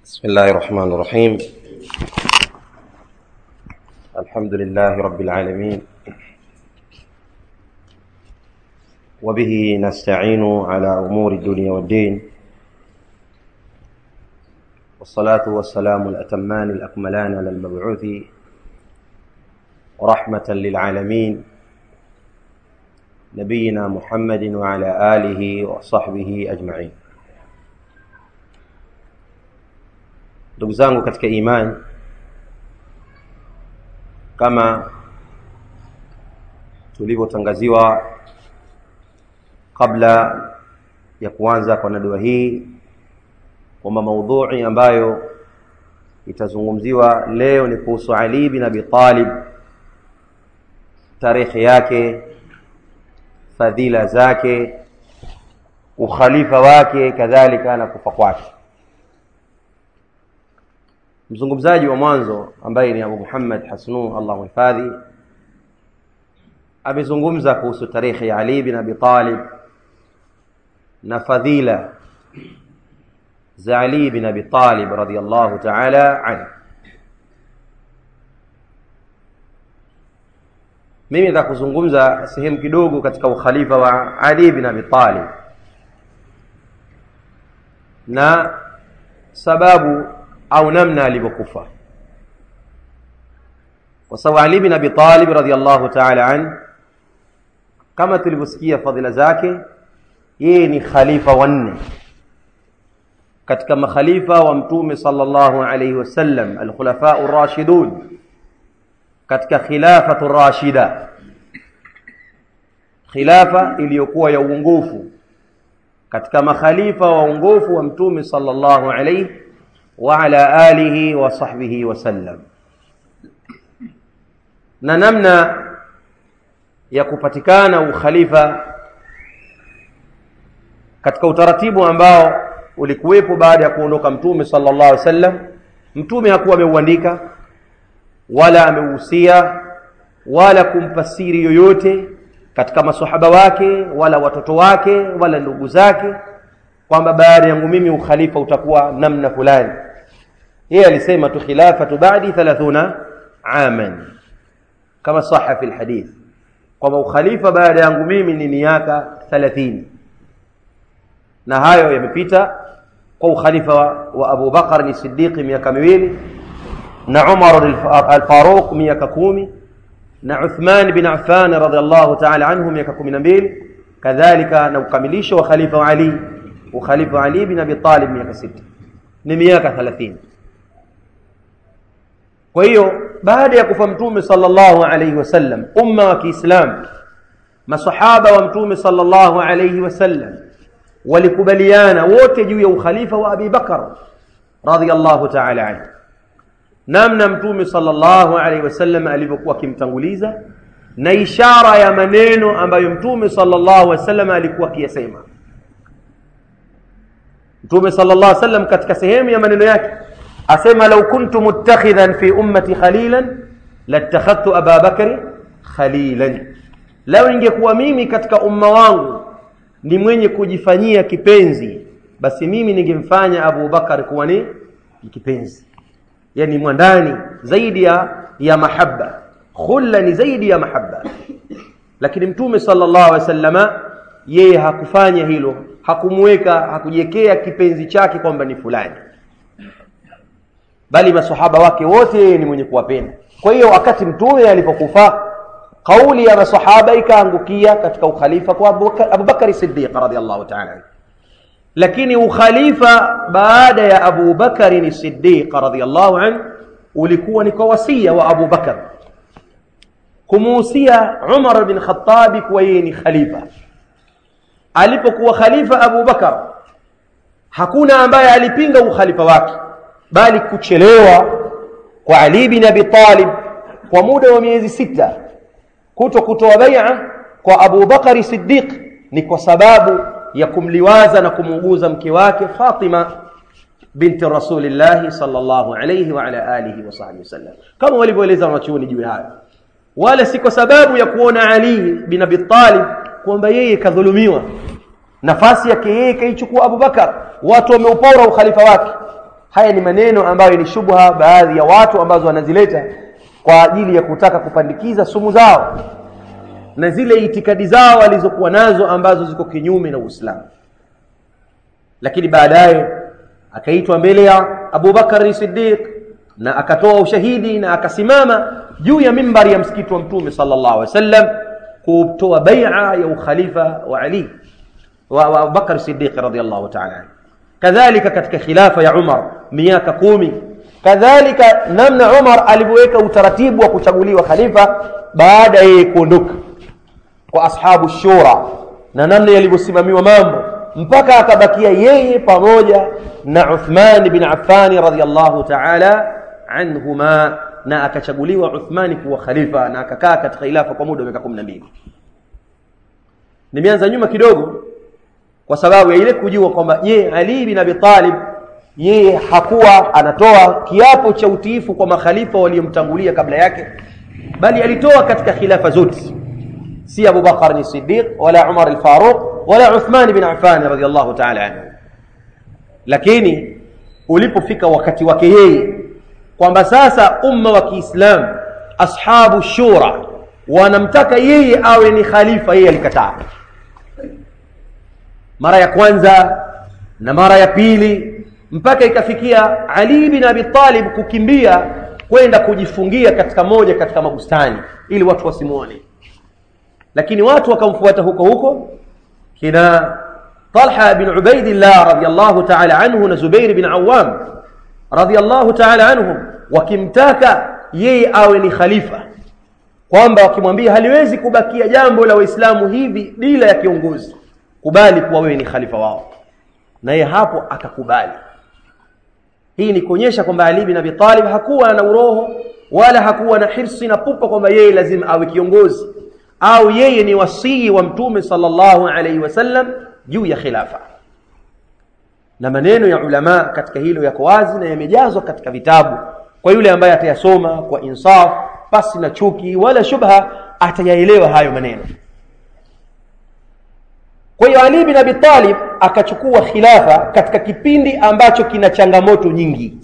بسم الله الرحمن الرحيم الحمد لله رب العالمين وبه نستعين على أمور الدنيا والدين والصلاة والسلام الأتمان الأكملان على المبعوث رحمة للعالمين نبينا محمد وعلى آله وصحبه أجمعين ndugu zangu katika imani kama tulivyotangaziwa kabla ya kuanza kwa nadua hii kwamba maudhui ambayo itazungumziwa leo ni kuhusu Ali bin Abi Talib tarehe yake fadhila zake ukhalifa wake kadhalika na kufa kwake mzungumzaji wa mwanzo ambaye ni Abu Muhammad Hasnu Allah mhifadhi amezungumza kuhusu tarehe ya Ali bin Abi Talib na fadhila za Ali bin Abi Talib radhiyallahu ta'ala anhu mimi nataka kuzungumza sehemu kidogo katika ukhalifa wa Ali bin Abi Talib na sababu au namna alivyokufa kwa sababu Ali bin Abi Talib radhiyallahu ta'ala an kama tulivyosikia fadhila zake yeye ni khalifa wanne katika makhalifa wa mtume sallallahu alayhi wasallam alkhulafa ar-rashidun katika khilafatu rashida khilafa iliyokuwa ya uongofu katika makhalifa wa uongofu wa mtume sallallahu alayhi وعلى آله وصحبه وسلم na namna ya kupatikana ukhalifa katika utaratibu ambao ulikuwepo baada ya kuondoka mtume sallallahu alaihi wasallam mtume hakuwa ameuandika wala ameuhusia wala kumpa siri yoyote katika masahaba wake wala watoto wake wala ndugu zake kwamba baada yangu mimi ukhalifa utakuwa namna fulani yeye alisema tu khilafatu ba'di 30 aman kama saha fi alhadith kwamba ukhalifa baada yangu mimi ni miaka 30 na hayo yamepita kwa ukhalifa wa Abu Bakar ni Siddiq miaka miwili na Umar al-Faruq miaka kumi na Uthman bin Affan radhiallahu ta'ala anhu miaka 12 kadhalika na ukamilisho wa khalifa wa Ali ukhalifa Ali bin Abi Talib miaka sita ni miaka 30 kwa hiyo baada ya kufa mtume sallallahu alayhi wasallam umma wa Kiislamu masahaba wa mtume sallallahu alayhi wasallam walikubaliana wote juu ya ukhalifa wa Abi Bakar radhiyallahu ta'ala anhu namna mtume sallallahu alayhi wasallam alivyokuwa akimtanguliza na ishara ya maneno ambayo mtume sallallahu alayhi wasallam alikuwa akiyasema Mtume sallallahu alaihi wasallam katika sehemu ya maneno yake asema law kuntu muttakhidhan fi ummati khalilan latakhadhtu Aba Bakr khalilan, lao ingekuwa mimi katika umma wangu ni mwenye kujifanyia kipenzi, basi mimi ningemfanya Abu Bakar kuwa ni kipenzi, yani mwandani zaidi ya ya mahaba. Khulla ni zaidi ya mahaba, lakini Mtume sallallahu alaihi wasallama yeye hakufanya hilo hakumweka hakujiwekea kipenzi chake kwamba ni fulani bali masahaba wake wote yeye ni mwenye kuwapenda kwa hiyo wakati mtume alipokufa kauli ya masahaba ikaangukia katika ukhalifa kwa Abu Bakari Siddiq radhiallahu ta'ala lakini ukhalifa baada ya Abu Bakari Siddiq radhiallahu anhu ulikuwa ni kwa wasia wa Abu Bakar kumuhusia Umar bin Khattabi kuwa yeye ni khalifa alipokuwa khalifa Abu Bakar hakuna ambaye alipinga ukhalifa wake bali kuchelewa kwa Ali bin Abi Talib kwa muda wa miezi sita kuto kutoa bai'a kwa Abu Bakari Siddiq ni kwa sababu ya kumliwaza na kumuuguza mke wake Fatima binti Rasulillah sallallahu alayhi wa ala alihi wa sahbihi wasallam kama walivyoeleza wanachuoni juu hayo wala si kwa sababu ya kuona Ali bin Abi Talib kwamba yeye kadhulumiwa nafasi yake yeye kaichukua Abu Bakar watu wameupora ukhalifa wake haya ni maneno ambayo ni shubha baadhi ya watu ambazo wanazileta kwa ajili ya kutaka kupandikiza sumu zao na zile itikadi zao walizokuwa nazo ambazo ziko kinyume na Uislamu lakini baadaye akaitwa mbele ya Abu Bakar Siddiq na akatoa ushahidi na akasimama juu ya mimbari ya msikiti wa Mtume sallallahu alaihi wasallam kutoa bai'a ya ukhalifa wa Ali wa Abu Bakar Siddiq radhiyallahu ta'ala anhu kadhalika katika khilafa ya Umar miaka kumi kadhalika namna Umar alivyoweka utaratibu wa kuchaguliwa khalifa baada ya yeye kuondoka kwa ashabu shura na namna yalivyosimamiwa mambo mpaka akabakia yeye pamoja na Uthman bin Affan radhiyallahu ta'ala anhuma na akachaguliwa Uthmani kuwa khalifa na akakaa katika khilafa kwa muda wa miaka 12 nimeanza nyuma kidogo kwa sababu ya ile kujua kwamba je Ali bin Abi Talib yeye hakuwa anatoa kiapo cha utiifu kwa makhalifa waliomtangulia kabla yake bali alitoa katika khilafa zote si Abu Bakar ni Siddiq wala Umar al-Faruq wala Uthman bin Affan radhiyallahu ta'ala anhu lakini ulipofika wakati wake yeye kwamba sasa umma wa Kiislamu ashabu shura wanamtaka yeye awe ni khalifa yeye alikataa mara ya kwanza na mara ya pili mpaka ikafikia Ali bin Abi Talib kukimbia kwenda kujifungia katika moja katika mabustani ili watu wasimuone lakini watu wakamfuata huko huko kina Talha bin Ubaidillah radhiyallahu ta'ala anhu na Zubair bin Awam radhiyallahu ta'ala anhum wakimtaka yeye awe ni khalifa kwamba wakimwambia haliwezi kubakia jambo la Waislamu hivi bila ya kiongozi kubali kuwa wewe ni khalifa wao na yeye hapo akakubali hii ni kuonyesha kwamba Ali bin Abi Talib hakuwa na uroho wala hakuwa na hirsi na pupa kwamba yeye lazima awe kiongozi au yeye ni wasii wa mtume sallallahu alaihi wasallam juu ya khilafa na maneno ya ulama katika hilo yako wazi na yamejazwa katika vitabu kwa yule ambaye atayasoma kwa insaf pasi na chuki wala shubha atayaelewa hayo maneno kwa hiyo Ali bin Abi Talib akachukua khilafa katika kipindi ambacho kina changamoto nyingi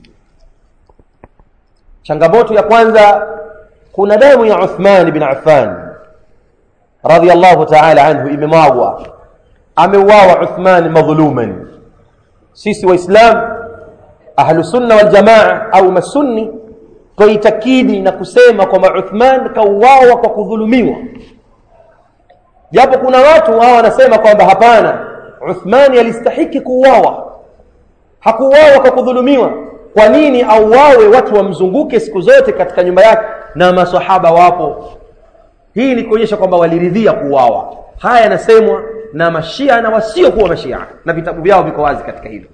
changamoto ya kwanza kuna damu ya Uthman bin Affan radhiyallahu ta'ala anhu imemwagwa ameuawa Uthman madhuluman sisi waislam ahlu sunna wal jamaa au masunni twaitakidi na kusema kwamba Uthman kauawa kwa kudhulumiwa japo kuna watu hao wanasema kwamba hapana Uthmani alistahiki kuuawa hakuuawa kwa kudhulumiwa kwa nini auawe watu wamzunguke siku zote katika nyumba yake na masahaba wapo hii ni kuonyesha kwamba waliridhia kuuawa haya yanasemwa na mashia na wasiokuwa mashia na vitabu vyao viko wazi katika hilo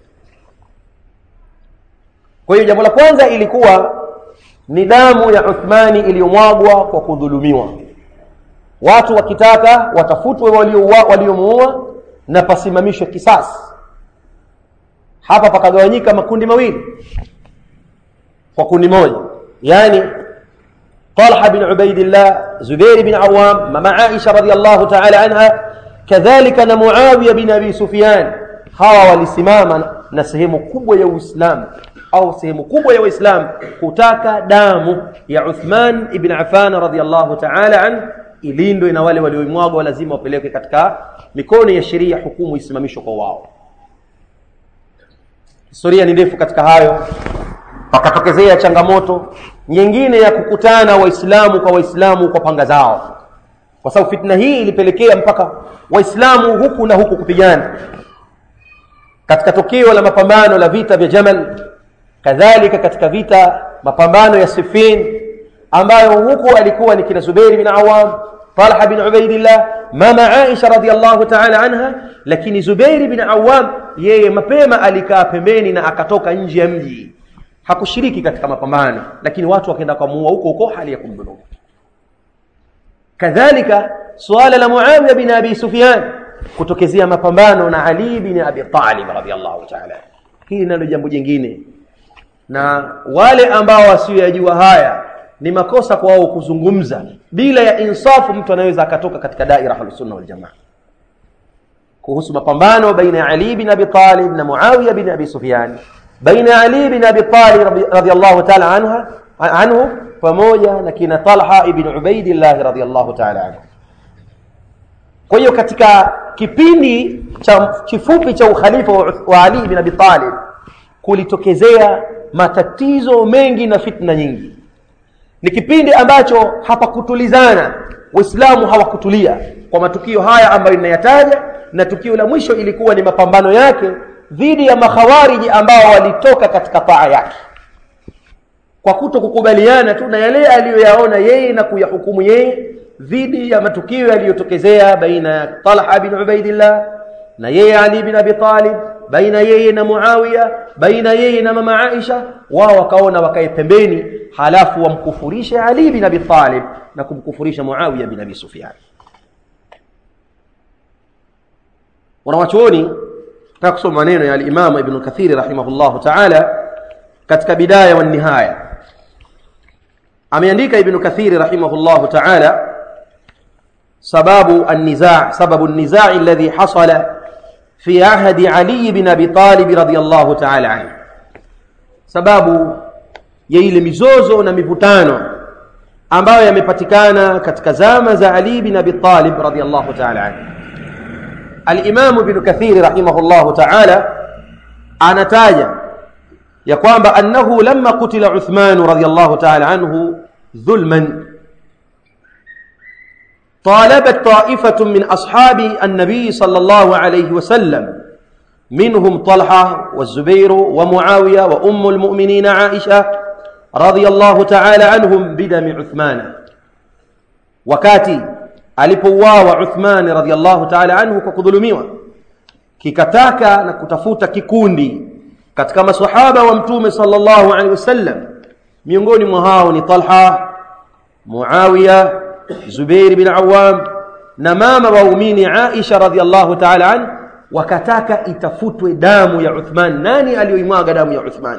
kwa hiyo jambo la kwanza ilikuwa ni damu ya Uthmani iliyomwagwa kwa kudhulumiwa watu wakitaka watafutwe waliomuua na pasimamishwe kisasi hapa pakagawanyika makundi mawili kwa kundi moja yani Talha bin Ubaidillah Zubair bin Awam mama Aisha radhiyallahu ta'ala anha kadhalika na Muawiya bin Abi Sufyan hawa walisimama na sehemu kubwa ya Uislamu au sehemu kubwa ya Waislamu kutaka damu ya Uthman ibn Affan radhiyallahu ta'ala anhu ilindwe na wale walioimwaga lazima wapelekwe katika mikono ya sheria hukumu isimamishwe kwa wao historia ni ndefu katika hayo pakatokezea changamoto nyingine ya kukutana waislamu kwa waislamu kwa panga zao kwa sababu fitna hii ilipelekea mpaka waislamu huku na huku kupigana katika tokeo la mapambano la vita vya Jamal kadhalika katika vita mapambano ya Siffin ambayo huku alikuwa ni kina Zubair bin Awam Talha bin Ubaidillah mama Aisha radhiallahu ta'ala anha lakini Zubair bin Awam yeye mapema alikaa pembeni na akatoka nje ya mji hakushiriki katika mapambano lakini watu wakaenda kumuua huko huko hali ya kumdhulumu kadhalika suala la Muawiya bin Abi Sufyan kutokezea mapambano na Ali bin Abi Talib radhiallahu ta'ala hili nalo jambo jingine na wale ambao wasiyojua haya ni makosa kwa wao kuzungumza bila ya insafu mtu anaweza akatoka katika daira ahlusunna waljamaa kuhusu mapambano baina ya Ali bin Abi Talib na Muawiya bin Abi Sufyan baina ya Ali bin Abi Talib radhiyallahu ta'ala anha anhu pamoja na kina Talha ibn Ubaidillah radhiyallahu ta'ala anhu. Kwa hiyo katika kipindi cha kifupi cha ukhalifa wa Ali bin Abi Talib kulitokezea matatizo mengi na fitna nyingi. Ni kipindi ambacho hapakutulizana, Waislamu hawakutulia kwa matukio haya ambayo ninayataja, na tukio la mwisho ilikuwa ni mapambano yake dhidi ya makhawariji ambao walitoka katika taa yake kwa kuto kukubaliana tu na yale aliyoyaona yeye na kuyahukumu yeye dhidi ya matukio yaliyotokezea baina ya Talha bin Ubaidillah na yeye Ali bin Abi Talib, baina yeye na Muawiya, baina yeye na mama Aisha. Wao wakaona wakae pembeni, halafu wamkufurishe Ali bin Abi Talib na kumkufurisha Muawiya bin Abi Sufyan. Wanawachuoni nataka kusoma maneno ya al-Imam Ibn Kathir rahimahullahu ta'ala katika bidaya wa nihaya ameandika Ibn Kathir rahimahullahu ta'ala sababu an-nizaa sababu an-nizaa alladhi hasala fi ahdi Ali bin Abi Talib radiyallahu ta'ala anhu sababu ya ile mizozo na mivutano ambayo yamepatikana katika zama za Ali bin Abi Talib radiyallahu ta'ala anhu Al-Imam Ibn Kathir rahimahullahu ta'ala anataja ya kwamba annahu lamma kutila Uthman radiyallahu ta'ala anhu dhulman طالبت طائفة من أصحاب النبي صلى الله عليه وسلم منهم طلحة والزبير ومعاوية وأم المؤمنين عائشة رضي الله تعالى عنهم بدم عثمان وكاتي alipouawa Uthmani radhiallahu ta'ala anhu kwa kudhulumiwa, kikataka na kutafuta kikundi katika masahaba wa Mtume sallallahu alaihi wasallam. Miongoni mwa hao ni Talha, Muawiya, Zubair bin Awam na mama waumini Aisha radhiallahu ta'ala anhu, wakataka itafutwe damu ya Uthman. Nani aliyoimwaga damu ya Uthman?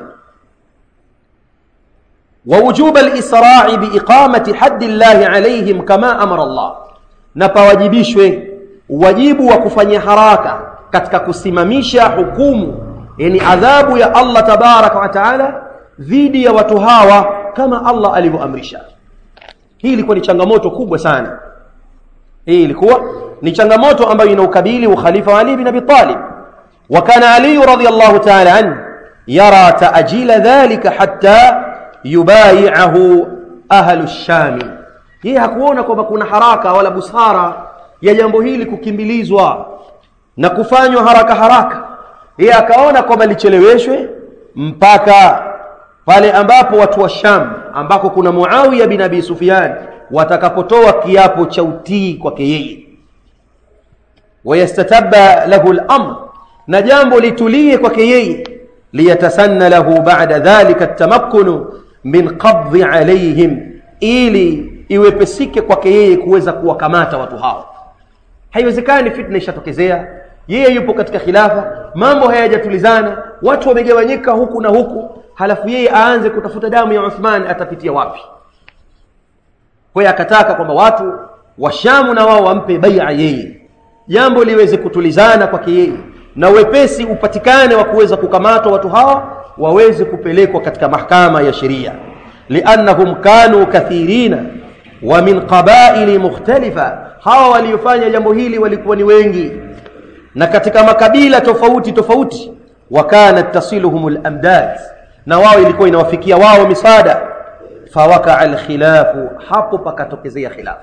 ووجوب الإسراع بإقامة حد الله عليهم كما أمر الله na pawajibishwe wajibu wa kufanya haraka katika kusimamisha hukumu yani adhabu ya Allah tabaraka wa taala dhidi ya watu hawa kama Allah alivyoamrisha. Hii ilikuwa ni changamoto kubwa sana. Hii ilikuwa ni changamoto ambayo inaukabili ukhalifa wa Ali bin Abi Talib. Wa kana Ali radhiyallahu ta'ala anhu yara ta'jila dhalika hatta yubayi'ahu ahlu shami yeye hakuona kwamba kuna haraka wala busara ya jambo hili kukimbilizwa na kufanywa haraka haraka. Yeye akaona kwamba licheleweshwe mpaka pale ambapo watu wa Sham ambako kuna Muawiya bin Abi Sufyan watakapotoa kiapo cha utii kwake yeye, wayastatabba lahu al-amr, na jambo litulie kwake yeye, liyatasanna lahu ba'da dhalika at-tamakkunu min qabdhi alayhim, ili iwepesike kwake yeye kuweza kuwakamata watu hao. Haiwezekani, fitna ishatokezea, yeye yupo katika khilafa, mambo hayajatulizana, watu wamegawanyika huku na huku, halafu yeye aanze kutafuta damu ya Uthman, atapitia wapi? Kwa hiyo akataka kwamba watu wa Shamu na wao wampe baia yeye, jambo liweze kutulizana kwake yeye na wepesi upatikane wa kuweza kukamatwa watu hawa waweze kupelekwa katika mahakama ya sheria, liannahum kanu kathirina wa min qabaili mukhtalifa, hawa waliofanya jambo hili walikuwa ni wengi na katika makabila tofauti tofauti. Wa kanat tasiluhum lamdad, na wao ilikuwa inawafikia wao misaada. Fawakaa alkhilafu, hapo pakatokezea khilafu.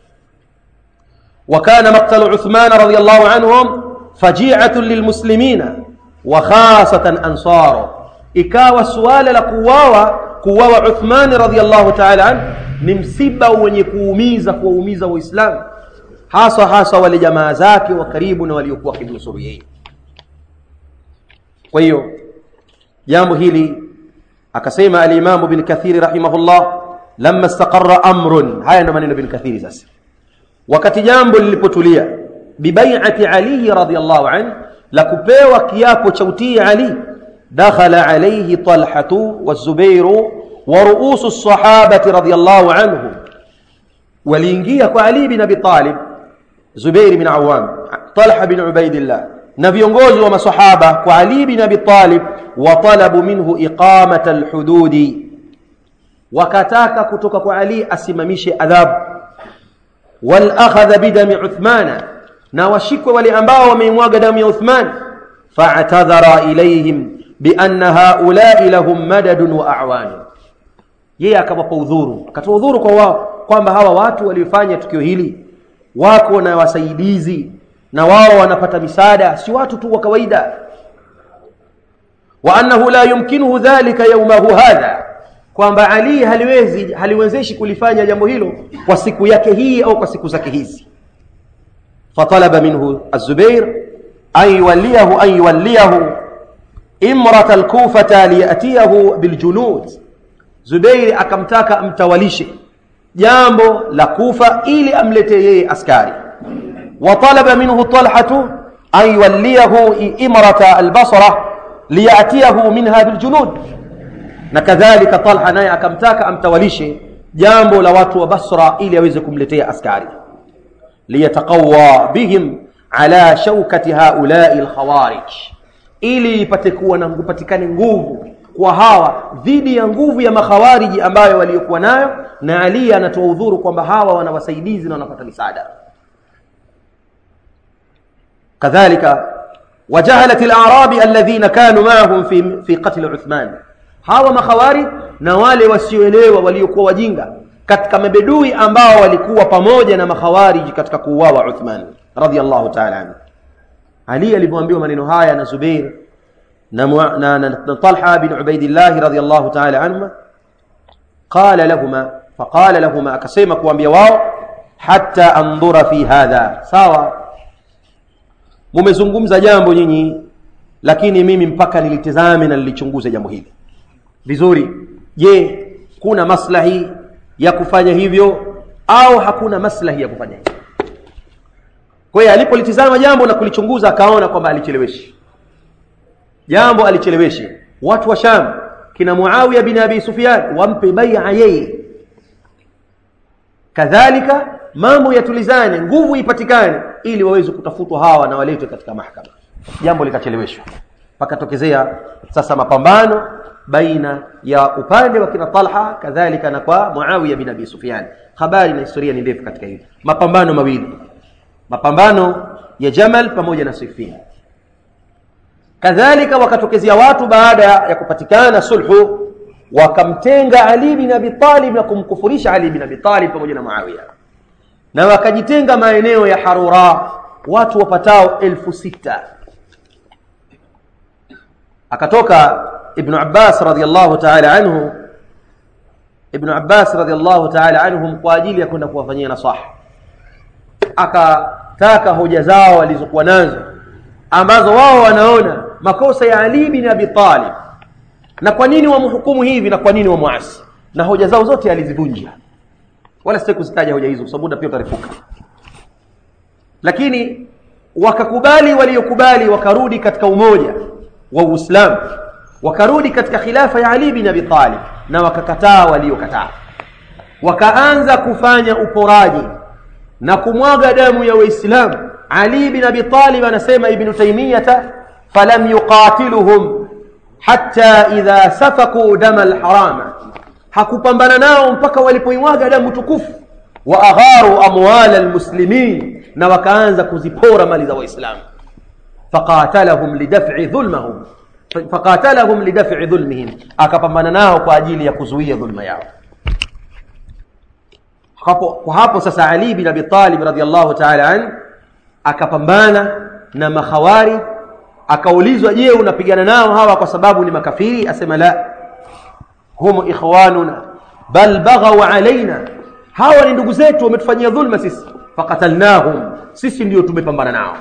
Wa kana maktalu Uthman radhiyallahu anhum faji'atun lilmuslimina wa khasatan ansaro, ikawa suala la kuuawa kuuawa Uthman radhiyallahu ta'ala anhu ni msiba wenye kuumiza kuwaumiza Waislamu, hasa hasa wale jamaa zake wa karibu na waliokuwa wakimnusuru yeye. Kwa hiyo jambo hili akasema alimamu bin Kathiri rahimahullah, lamma istaqarra amrun, haya ndio maneno bin Kathiri. Sasa wakati jambo lilipotulia, bibaiati Ali radhiyallahu anhu, la kupewa kiapo cha utii Ali, dakhala alayhi Talhatu wazubairu wa ruusu sahabati radhiyallahu anhum, waliingia kwa Ali bin Abi Talib, Zubair bin Awam, Talha bin Ubaidillah, na viongozi wa masahaba kwa ali bin abi talib watalabu minhu iqamata alhududi wakataka kutoka kwa ali asimamishe adhabu walakhadha bidami uthmana na washikwe wale ambao wameimwaga damu ya uthman faatadhara ilaihim bianna haulai lahum madadun wa awani yeye akawapa udhuru akatoa udhuru kwa wao kwamba hawa watu waliofanya tukio hili wako na wasaidizi na wao wanapata misaada si watu tu wa kawaida wa annahu la yumkinuhu dhalika yaumahu hadha kwamba ali haliwezi haliwezeshi kulifanya jambo hilo kwa siku yake hii au kwa siku zake hizi fatalaba minhu azubair an yuwalliyahu an yuwalliyahu imrata alkufata liyatiyahu biljunud zubairi akamtaka amtawalishe jambo la kufa ili amletee yeye askari وطلب منه طلحة أن يوليه إمرة البصرة ليأتيه منها بالجنود نكذلك طلحة ناي أكمتاك أم توليشي جامبو لوات وبصرة إلي يوزكم لتي أسكاري ليتقوى بهم على شوكة هؤلاء الخوارج ili ipatekuwa na kupatikane nguvu kwa hawa dhidi ya nguvu ya makhawariji ambayo waliokuwa nayo na ali anatoa udhuru kwamba hawa wana wasaidizi na wanapata misaada كذلك وجهلة الأعراب الذين كانوا معهم في في قتل عثمان hawa makhawari na wale wasioelewa waliokuwa wajinga katika mabedui ambao walikuwa pamoja na makhawariji katika kuuawa Uthman radhiallahu ta'ala anhu Ali alipoambiwa maneno haya na Zubair na, na, na, na Talha bin Ubaidillah radhiallahu ta'ala anhuma qala lahuma faqala lahuma akasema kuambia wao hatta andhura fi hadha sawa mumezungumza jambo nyinyi lakini mimi mpaka nilitizame na nilichunguze jambo hili vizuri je kuna maslahi ya kufanya hivyo au hakuna maslahi ya kufanya hivyo kwa hiyo alipolitizama jambo na kulichunguza akaona kwamba alicheleweshi jambo alicheleweshi watu wa sham kina muawiya bin abi sufyan wampe baia yeye kadhalika mambo yatulizane nguvu ipatikane ili waweze kutafutwa hawa na waletwe katika mahakama jambo likacheleweshwa pakatokezea sasa mapambano baina ya upande wa kina Talha kadhalika na kwa Muawiya bin Abi Sufyan habari na historia ni ndefu katika hili mapambano mawili mapambano ya Jamal pamoja na Siffin kadhalika wakatokezea watu baada ya kupatikana sulhu wakamtenga Ali bin Abi Talib na kumkufurisha Ali bin Abi Talib pamoja na Muawiya na wakajitenga maeneo ya Harura watu wapatao elfu sita akatoka Ibn Abbas radhiallahu ta'ala anhu Ibn Abbas radhiallahu ta'ala anhum kwa ajili ya kwenda kuwafanyia nasaha akataka hoja zao walizokuwa nazo ambazo wao wanaona makosa ya Ali bin Abi Talib na kwa nini wamhukumu hivi na kwa nini wamuasi na hoja zao zote alizivunja wala sitaki kuzitaja hoja hizo kwa sababu muda pia utarefuka lakini wakakubali waliokubali wakarudi katika umoja wa Uislamu wakarudi katika khilafa ya Ali bin Abi Talib na wakakataa waliokataa wakaanza kufanya uporaji na kumwaga damu ya Waislamu Ali bin Abi Talib anasema Ibn Taymiyyah falam yuqatiluhum hatta idha safaku dama alharama hakupambana nao mpaka walipoimwaga damu tukufu wa agharu amwal almuslimin na wakaanza kuzipora mali za waislamu faqatalahum lidaf'i dhulmahum faqatalahum lidaf'i dhulmihim akapambana nao kwa ajili ya kuzuia dhulma yao hapo kwa hapo sasa Ali bin Abi Talib radhiallahu ta'ala an akapambana na makhawari akaulizwa je unapigana nao hawa kwa sababu ni makafiri asema la hum ikhwanuna bal baghaw alaina hawa ni ndugu zetu wametufanyia dhulma sisi faqatalnahum sisi ndio tumepambana nao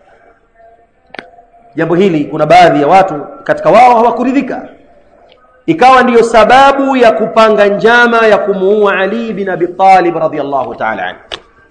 jambo hili kuna baadhi ya watu katika wao hawakuridhika ikawa ndiyo sababu ya kupanga njama ya kumuua Ali bin Abi Talib radhiyallahu ta'ala anhu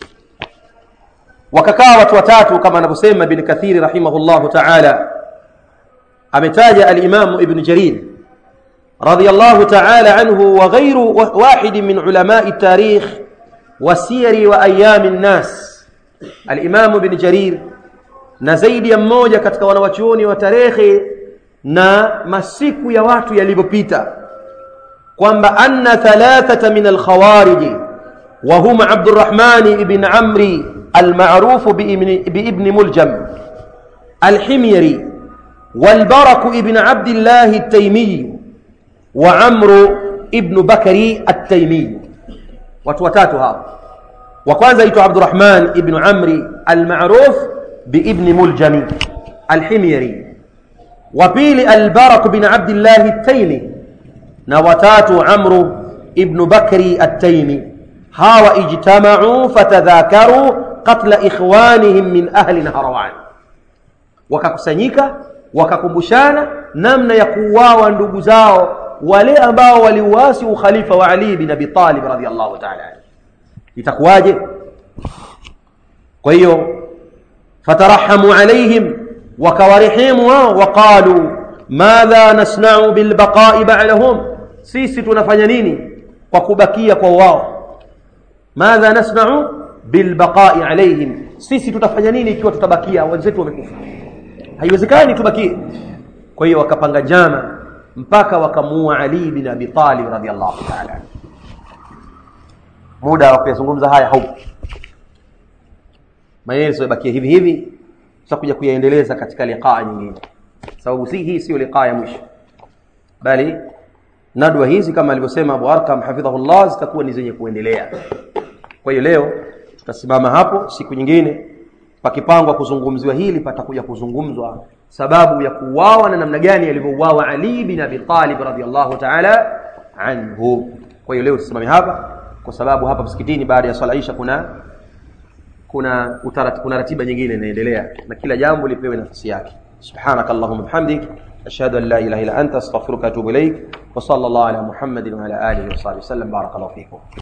wakakaa watu watatu kama anavyosema Ibn Kathiri rahimahullahu ta'ala ametaja al-Imam Ibn Jarir radhiyallahu ta'ala anhu wa ghayru wahid min ulama at-tarikh wa siyar wa ayyam an-nas al-Imam Ibn Jarir na zaidi ya mmoja katika wanawachuoni wa tarehe na masiku ya watu yalivyopita kwamba anna thalathata min alkhawariji wa huma Abdurrahman ibn Amri المعروف بابن, بابن ملجم الحميري والبرك ابن عبد الله التيمي وعمرو ابن بكري التيمي وتوتاتو هذا وكwanza يتو عبد الرحمن ابن عمري المعروف بابن ملجم الحميري وبيل البرك بن عبد الله التيمي نوتاتو عمرو ابن بكري التيمي هاو اجتمعوا فتذاكروا qatla ikhwanihim min ahli Naharawan, wakakusanyika wakakumbushana namna ya kuuawa ndugu zao wale ambao waliuasi ukhalifa wa Ali bin Abi Talib radhiyallahu ta'ala anhu. Itakuwaje? Kwa hiyo fatarahamu alaihim, wakawarehemu wao, waqalu madha nasna'u bilbaqa'i ba'dahum, sisi tunafanya nini kwa kubakia kwa wao? Madha nasna'u bilbaqai alaihim, sisi tutafanya nini ikiwa tutabakia wenzetu wamekufa? Haiwezekani tubakie. Kwa hiyo wakapanga njama mpaka wakamuua Ali bin Abi Talib radhiyallahu ta'ala. Muda wa kuyazungumza haya haupo, maelezo yabakie hivi hivi, tutakuja kuyaendeleza katika liqaa nyingine, sababu si hii sio liqaa ya mwisho, bali nadwa hizi kama alivyosema Abu Arqam hafidhahullah zitakuwa ni zenye kuendelea. Kwa hiyo leo tutasimama hapo, siku nyingine pakipangwa kuzungumziwa hili patakuja kuzungumzwa sababu ya kuuawa na namna gani alivyouawa Ali bin Abi Talib radhiyallahu ta'ala anhu. Kwa hiyo leo tusimame hapa kwa sababu hapa msikitini baada ya swala isha kuna kuna utarat, kuna ratiba nyingine inaendelea na kila jambo lipewe nafasi yake. Subhanakallahumma bihamdik ashhadu an la ilaha illa anta astaghfiruka wa atubu ilaik wa sallallahu ala Muhammadin wa ala alihi wa sahbihi wasallam barakallahu fikum.